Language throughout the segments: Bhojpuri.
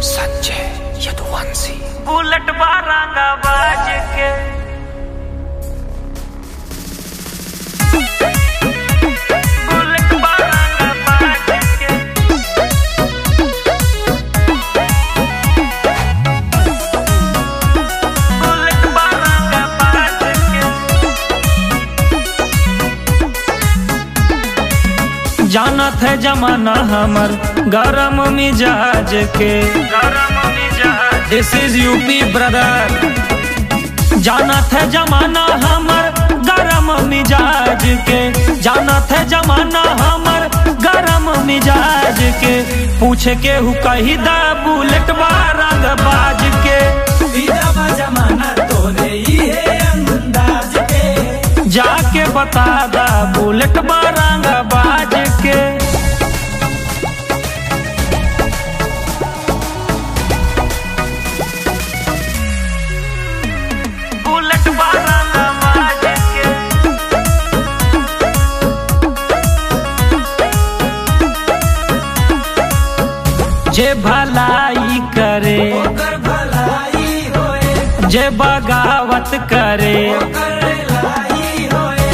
संजय यदुवंशी बुलेट बारंगा बाज के बुलेट बारंगा बाज के बुलेट बारंगा बाज के जानत है जमाना हमर गरम मिजाज के गरम मिजाज दिस इज यूपी ब्रदर जानत है जमाना हमर गरम मिजाज के जानत है जमाना हमर गरम मिजाज के पूछ के हु कही दा बुलेट रंग बाज के जमाना तोरे ये अंदाज के जाके बता दा बुलेट रंग बाज के बुलेट बारंगा बाज के जे भलाई करे ओकर भलाई होए जे बगावत करे ओकर लाई होए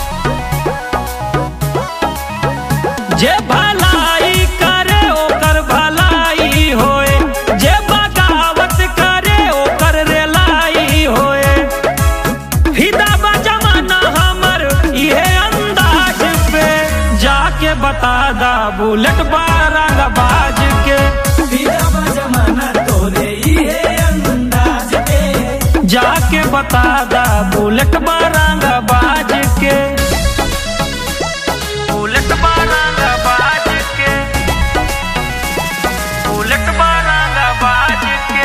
जे भलाई करे ओकर भलाई होए जे बगावत करे ओकर रेलाई होए फिदा बा जमाना हमर इहे अंदाज पे जाके बता दा बुलेट बारंग बाज के फिदा जमाना तोरे ये अंदाज के जाके बता दा बुलेट बारंग बाज के बुलेट बारंगा बाज के बुलेट बारंगा बाज के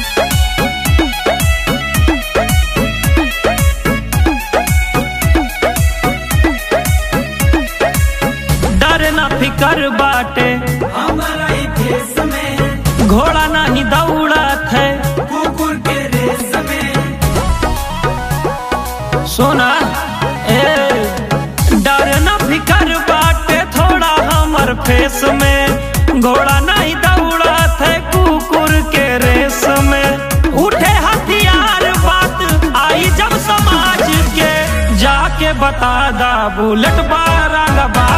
डर ना फिकर बाटे हमारा ही देश में घोड़ा नहीं दौड़त है कुकुर के रेस में सोना ए डर न फिकर बाटे थोड़ा हमर फेस में घोड़ा नहीं दौड़त है कुकुर के रेस में उठे हथियार बात आई जब समाज के जाके बता दा बुलेट बारंग बाज